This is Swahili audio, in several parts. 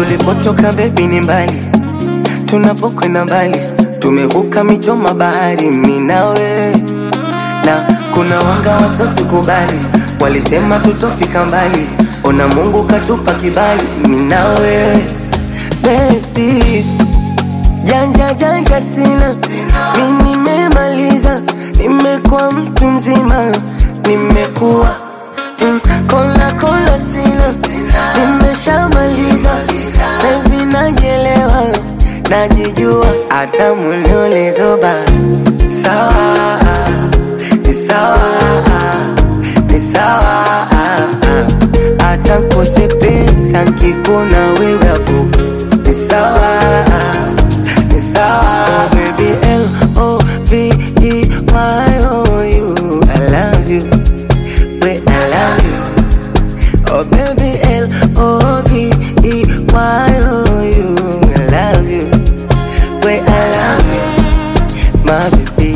Tulipotoka bebi ni mbali, tunapokwenda mbali, tumevuka mito bahari, mimi nawe na kuna wanga wasotukubali, walisema tutofika mbali, ona Mungu katupa kibali, mimi nawe baby, janja janja sina, mimi nimemaliza, nimekuwa mtu mzima, nimekuwa mm, kola kola sina, nimeshamaliza, saivi najielewa, najijua, hata muliolezoba sawa ni sawa, ni sawa, hata kose pesa nkikuna wewe hapo ni sawa, ni sawa. Oh, baby L O V E Y O U, I love you, wait I love you. Oh baby L O V E Y O U, I love you, wait I love you, my baby.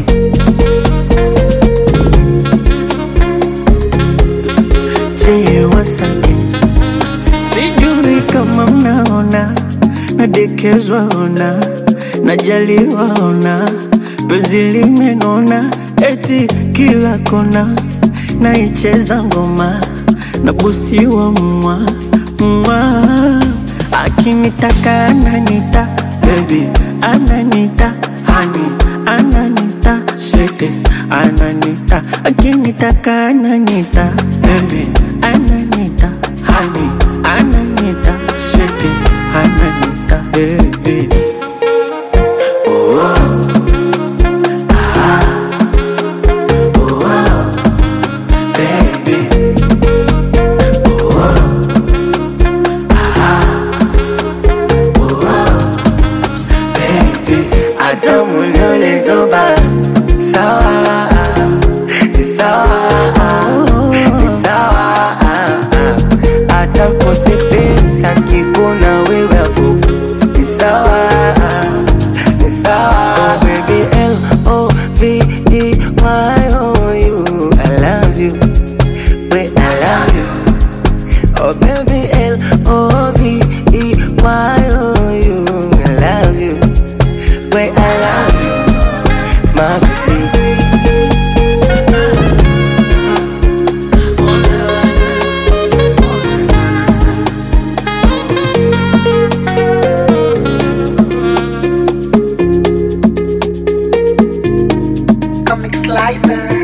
Je, wasake sijui kama mnaona nadekezwa ona najaliwa ona penzi limenona eti kila kona naicheza ngoma nabusiwa mwa mwa akinitaka ananita baby ananita hani ananita swete ananita akinitaka ananita baby ananita hani ananita swete ananita baby baby baby hata muliolezoba sawa ni sawa ni sawa hata kose pesa nkikuna wewe hapo ni sawa ni sawa oh, baby L O V E Y O U I love you wait I love you oh baby L O V E Y O U I love you wait I love you my baby Comic Slicer.